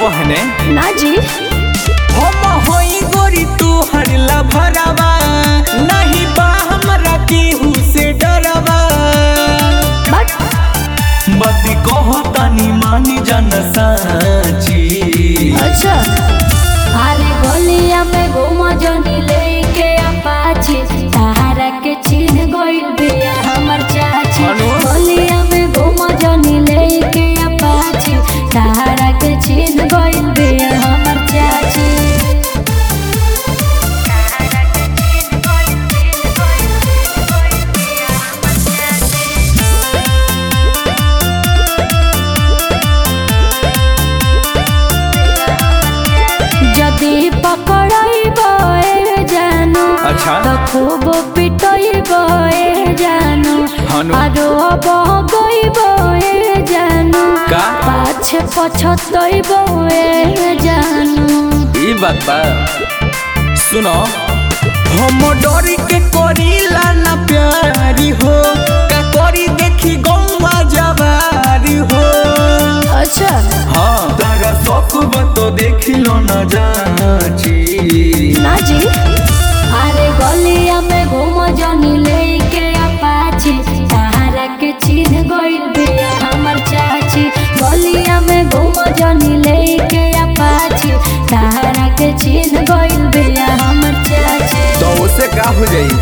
आवहने ना जी हम होई गोरी तू हरला भरावा नहीं बा हमरा केहू से डरवा बट मती कहो तनी मानी जन साची अच्छा अरे गोलिया में घूम जनी लेके अपाची सहारा के छीन गइल बिया हमर चाची अनु? गोलिया में घूम जनी लेके अपाची सहारा के छीन गइल बिया हमर चाची যদি পকড়াইব এ জানো अच्छा তো খুব পিটইব এ জানো হানু। আরো বগইব এ জানো का? পাছে পছতইব এ জানো ई बात बा सुनो हम डरी के करीला ना प्यारी हो का करी देखी गौवा जवारी हो अच्छा हाँ तारा शौक बा तो देखी लो ना जाची ना जी अरे गलिया में घूम जनी लेके अपाची सहारा के छीन गइल बिया हमर चाची गलिया में घूम जनी लेके अपाची सहारा के छीन गइल बिया हमर चाची तो उसे का हो जाई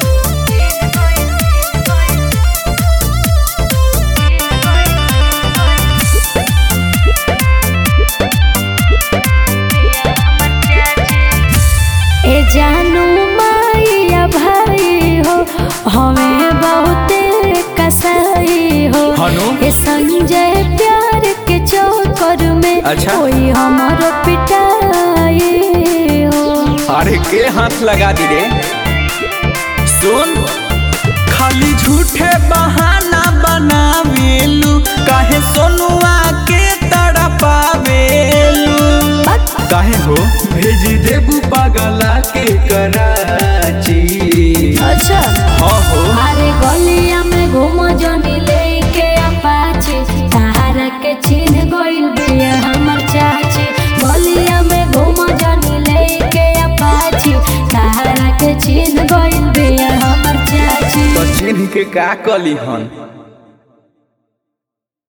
ए जानू माइया भाई हो हमें बहुते कसाई हो हनु? ए संजय प्यार के चक्कर में अच्छा। कोई हमारो पिटाई हो अरे के हाथ लगा दी रे सुन खाली झूठे बहाना बनावेलू काहे सोनुआ के तड़पावेलू काहे हो भेज देबू पागला के कराची अच्छा हाँ हो अरे गलिया में घूम जनी लेके अपाची सहारा के छीन गइल बिया हमर चाची गलिया में घूम जनी लेके अपाची सहारा के छीन गइल बिया हमर चाची तो चिन्ह के का कली हन